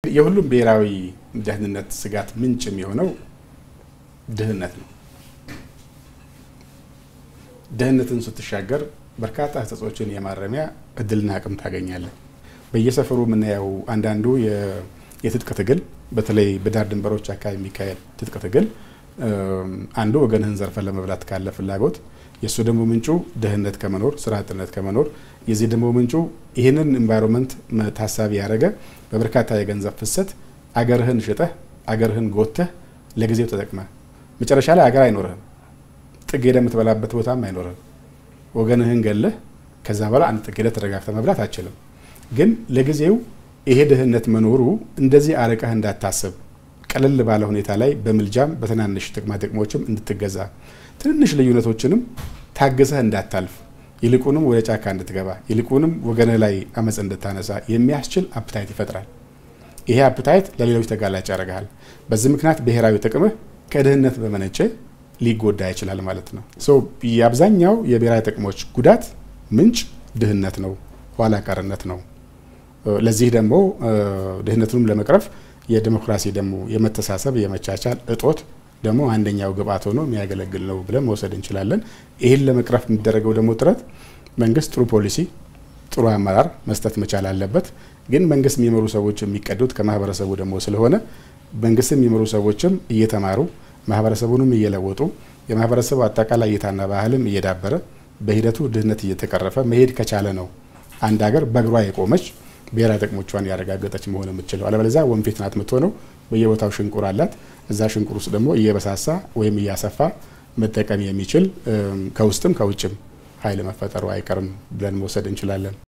የሁሉም ብሔራዊ ደህንነት ስጋት ምንጭ የሚሆነው ድህነት ነው። ድህነትን ስትሻገር በርካታ ህጸጾችን የማረሚያ እድልና አቅም ታገኛለን። በየሰፈሩ የምናየው አንዳንዱ የትጥቅ ትግል በተለይ በዳር ድንበሮች አካባቢ የሚካሄድ ትጥቅ ትግል አንዱ ወገንህን ዘርፈን ለመብላት ካለ ፍላጎት የእሱ ደግሞ ምንጩ ድህነት ከመኖር ስራ አጥነት ከመኖር የዚህ ደግሞ ምንጩ ይህንን ኤንቫይሮንመንት ታሳቢ ያደረገ በበርካታ የገንዘብ ፍሰት አገርህን ሽጠህ አገርህን ጎተህ ለጊዜው ተጠቅመህ መጨረሻ ላይ አገር አይኖርህም። ጥግ ሄደህ የምትበላበት ቦታም አይኖርህም። ወገንህን ገለህ ከዛ በኋላ አንድ ጥግ ሄደህ ተረጋግተህ መብላት አችልም። ግን ለጊዜው ይሄ ድህነት መኖሩ እንደዚህ አርቀህ እንዳታስብ ቀለል ባለ ሁኔታ ላይ በምልጃም በትናንሽ ጥቅማ ጥቅሞችም እንድትገዛ ትንንሽ ልዩነቶችንም ታግሰህ እንዳታልፍ ይልቁንም ወደ ጫካ እንድትገባ ይልቁንም ወገንህ ላይ አመፅ እንድታነሳ የሚያስችል አፕታይት ይፈጥራል። ይሄ አፕታይት ለሌሎች ተጋላጭ ያደርግሃል። በዚህ ምክንያት ብሔራዊ ጥቅምህ ከድህነት በመነጨ ሊጎዳ ይችላል ማለት ነው። የአብዛኛው የብሔራዊ ጥቅሞች ጉዳት ምንጭ ድህነት ነው፣ ኋላ ቀርነት ነው። ለዚህ ደግሞ ድህነቱንም ለመቅረፍ የዲሞክራሲ ደግሞ የመተሳሰብ የመቻቻል እጦት ደግሞ አንደኛው ግብአት ሆኖ የሚያገለግል ነው ብለን መውሰድ እንችላለን። ይህን ለመቅረፍ የሚደረገው ደግሞ ጥረት መንግስት ጥሩ ፖሊሲ፣ ጥሩ አመራር መስጠት መቻል አለበት። ግን መንግስት የሚመሩ ሰዎች የሚቀዱት ከማህበረሰቡ ደግሞ ስለሆነ መንግስት የሚመሩ ሰዎችም እየተማሩ ማህበረሰቡንም እየለወጡ የማህበረሰቡ አጠቃላይ እይታና ባህልም እየዳበረ በሂደቱ ድህነት እየተቀረፈ መሄድ ከቻለ ነው አንድ ሀገር በእግሯ የቆመች ብሔራዊ ጥቅሞቿን ያረጋገጠች መሆን የምትችለው። አለበለዚያ ወንፊት ናት የምትሆነው። በየቦታው ሽንቁር አላት። እዛ ሽንቁር ውስጥ ደግሞ እየበሳሳ ወይም እያሰፋ መጠቀም የሚችል ከውስጥም ከውጭም ኃይል መፈጠሩ አይቀርም ብለን መውሰድ እንችላለን።